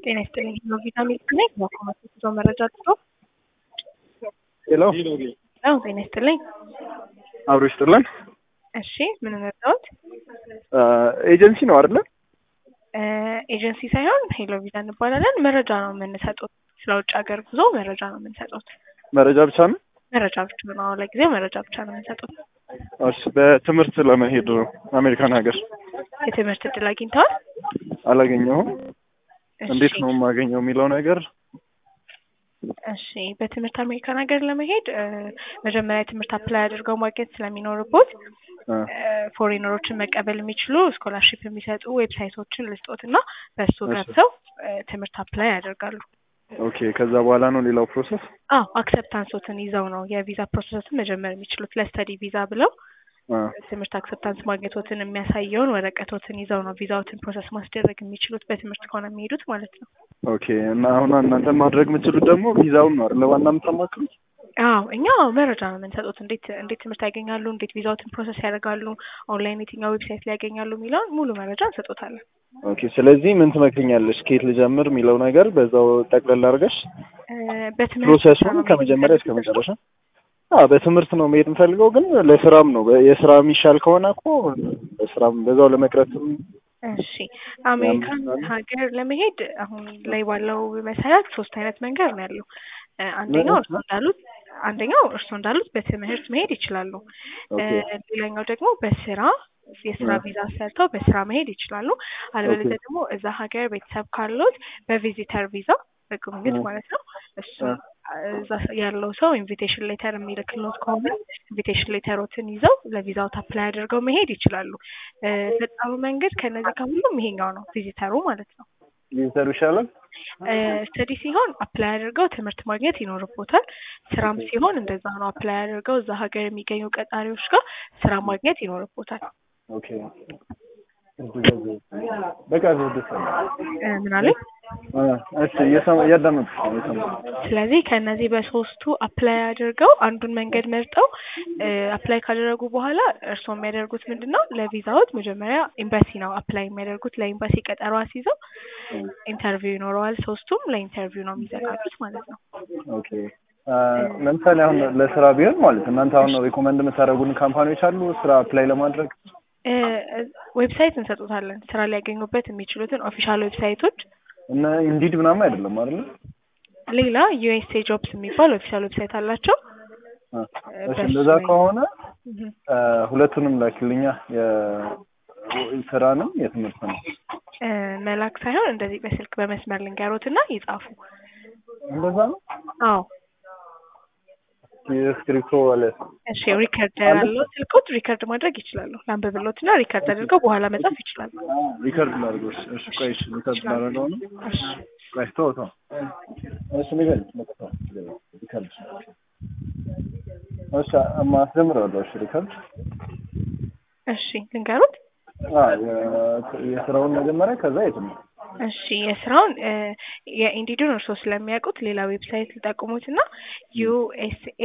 ጤና ይስጥልኝ ነው ቪታሚን ነኝ በኮመርስ ጉዞ መረጃ ጥሩ ሄሎ ነው ጤና ይስጥልኝ አብሮ ይስጥልን እሺ ምን መጣሁት ኤጀንሲ ነው አይደለ ኤጀንሲ ሳይሆን ሄሎ ቪዛ እንባላለን መረጃ ነው የምንሰጡት ስለ ውጭ ሀገር ጉዞ መረጃ ነው የምንሰጡት መረጃ ብቻ ነው መረጃ ብቻ ነው ለጊዜው መረጃ ብቻ ነው የምንሰጡት እሺ በትምህርት ለመሄድ ነው አሜሪካን ሀገር የትምህርት እድል አግኝተዋል አላገኘሁም እሺ፣ እንዴት ነው የማገኘው የሚለው ነገር እሺ በትምህርት አሜሪካን ሀገር ለመሄድ እ፣ መጀመሪያ የትምህርት አፕላይ አድርገው ማግኘት ስለሚኖርቦት አ፣ ፎሬነሮችን መቀበል የሚችሉ ስኮላርሺፕ የሚሰጡ ዌብሳይቶችን ልስጦት እና በእሱ እሺ። ገብተው እ፣ ትምህርት አፕላይ ያደርጋሉ። ኦኬ ከዛ በኋላ ነው ሌላው ፕሮሰስ አዎ አክሰፕታንሶትን ይዘው ነው የቪዛ ፕሮሰስን መጀመር የሚችሉት። ለስተዲ ቪዛ ብለው አ፣ ትምህርት አክሰፕታንስ ማግኘቶትን የሚያሳየውን ወረቀቶትን ይዘው ነው ቪዛዎትን ፕሮሰስ ማስደረግ የሚችሉት በትምህርት ከሆነ የሚሄዱት ማለት ነው። ኦኬ እና አሁን እናንተ ማድረግ የምትችሉት ደግሞ ቪዛውን ነው አይደለ ዋና የምታማክሩት አዎ እኛ መረጃ ነው የምንሰጡት። እንዴት እንዴት ትምህርት ያገኛሉ፣ እንዴት ቪዛዎትን ፕሮሰስ ያደርጋሉ፣ ኦንላይን የትኛው ዌብሳይት ላይ ያገኛሉ የሚለውን ሙሉ መረጃ እንሰጦታለን። ኦኬ ስለዚህ ምን ትመክኛለሽ ከየት ልጀምር የሚለው ነገር በዛው ጠቅለል አድርገሽ እ፣ በትምህርት ብቻ ፕሮሰሱን ነው ከመጀመሪያ እስከ የሚፈልጉት? መጨረሻ አዎ በትምህርት ነው መሄድ የምፈልገው ግን ለስራም ነው በ- የስራ የሚሻል ከሆነ እኮ በስራም በዛው ለመቅረትም እሺ አሜሪካን ሀገር ለመሄድ አሁን ላይ ባለው መሰረት ሶስት አይነት መንገድ ነው ያለው። እ፣ አንደኛው እርሶ እንዳሉት አንደኛው እርሶ እንዳሉት በትምህርት መሄድ ይችላሉ። እ፣ ኦኬ ሌላኛው ደግሞ በስራ የስራ እ። ቪዛ ሰርተው በስራ መሄድ ይችላሉ። አለበለዚያ ደግሞ እዛ ሀገር ቤተሰብ ካሉት በቪዚተር ቪዛ በጉብኝት እ። ማለት ነው እሱ እ። እዛ ያለው ሰው ኢንቪቴሽን ሌተር የሚልክሎት ከሆነ ኢንቪቴሽን ሌተሮትን ይዘው ለቪዛው አፕላይ አድርገው መሄድ ይችላሉ። እ፣ ፈጣኑ መንገድ ከነዚህ ከሁሉም ይሄኛው ነው፣ ቪዚተሩ ማለት ነው። ሊሰሩ ይሻላል ስተዲ ሲሆን አፕላይ አድርገው ትምህርት ማግኘት ይኖርቦታል። ስራም ሲሆን እንደዛ ነው። አፕላይ አድርገው እዛ ሀገር የሚገኙ ቀጣሪዎች ጋር ስራ ማግኘት ይኖርቦታል። ኦኬ በቃ ደስ እ፣ ምን አለኝ? እሺ እየሰማ እያዳመጥኩሽ ነው እየሰማሁ ስለዚህ ከእነዚህ በሶስቱ አፕላይ አድርገው አንዱን መንገድ መርጠው አፕላይ ካደረጉ በኋላ እርስዎ የሚያደርጉት ምንድን ነው? ለቪዛዎት መጀመሪያ ኤምባሲ ነው አፕላይ የሚያደርጉት። ለኤምባሲ ቀጠሮ አስይዘው ኢንተርቪው ይኖረዋል። ሶስቱም ለኢንተርቪው ነው የሚዘጋጁት ማለት ነው። ኦኬ አ፣ ለምሳሌ አሁን ለስራ ቢሆን ማለት እናንተ አሁን ሪኮመንድ የምታደርጉን ካምፓኒዎች አሉ ስራ አፕላይ ለማድረግ እ፣ ዌብሳይት እንሰጡታለን ስራ ሊያገኙበት የሚችሉትን ኦፊሻል ዌብሳይቶች። እና ኢንዲድ ምናምን አይደለም አይደለ ሌላ ዩኤስኤ ጆብስ የሚባል ኦፊሻል ዌብሳይት አላቸው። አ፣ እሺ በሱ እንደዛ ላይ- ከሆነ እህ። አ፣ ሁለቱንም ላኪልኛ የስራንም የትምህርት ነው እ፣ መላክ ሳይሆን እንደዚህ በስልክ በመስመር ልንገሮት እና ይጻፉ። እንደዛ ነው አዎ የስክሪፕቶ አለ እሺ ሪከርድ ያለው ስልኮት ሪከርድ ማድረግ ይችላሉ። ላንብብሎት እና ሪከርድ አድርገው በኋላ መጻፍ ይችላሉ። ሪከርድ ላድርገው እሺ እሺ ቆይ እሺ ሪከርድ ላደርገው ነው እሺ ቆይ ተው ተው እሺ ንገሪኝ በቃ ተው ሪከርድ እሺ ማስጀምረዋለሁ እሺ ሪከርድ እሺ ልንገሩት። አ የ- የስራውን መጀመሪያ ከዛ የትምህርት እሺ የስራውን እ፣ የኢንዲዱን እርስዎ ስለሚያውቁት ሌላ ዌብሳይት ሊጠቁሙት እና ዩኤስኤ